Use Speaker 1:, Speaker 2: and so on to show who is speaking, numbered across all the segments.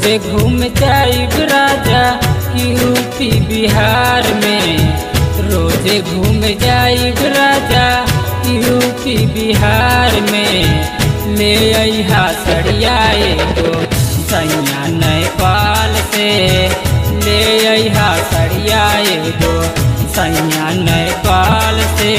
Speaker 1: रोजे घूम जाइब राजा यूपी बिहार में रोजे घूम जाइब राजा यूपी बिहार में ले अहा सड़िया एगो सैया नेपाल से ले अहा सड़िया एगो सैया नेपाल से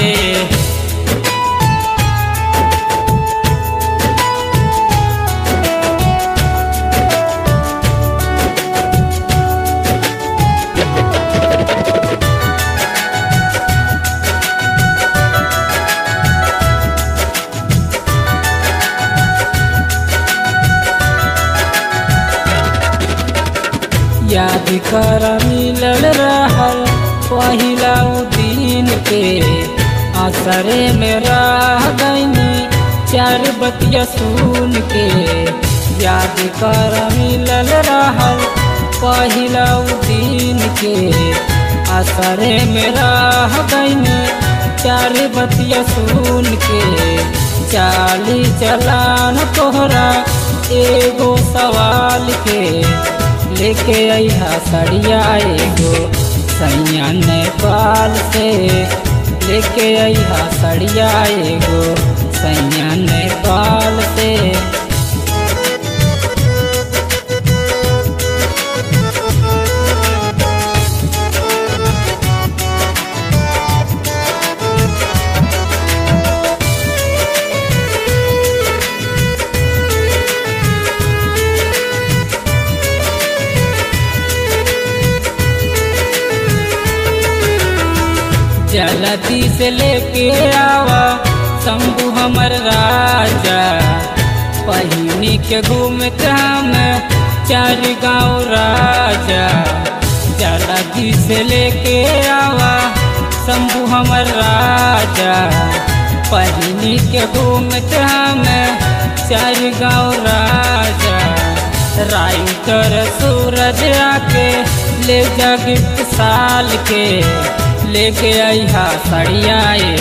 Speaker 1: याद कर मिलल रहल पहिला उ दिन के असरे में रह गईनी चार बतिया सुन के याद कर मिलल रहल पहिला उ दिन के असरे में रह गईनी चार बतिया सुन के चाली चलान तोहरा एगो सवाल के लेके अहा सड़िया एगो सैया नेपाल से लेके अहा सड़िया एगो सैया नेपाल से जलती से लेके आवा शंभु हमर राजा पहिनी के घूमत हम चार गाँव राजा जलती से लेके आवा शंभु हमर राजा पहिनी के घूमत हम चार गाँव राजा राइटर सूरज आके ले जा गिफ्ट साल के लेके आई हा सड़िया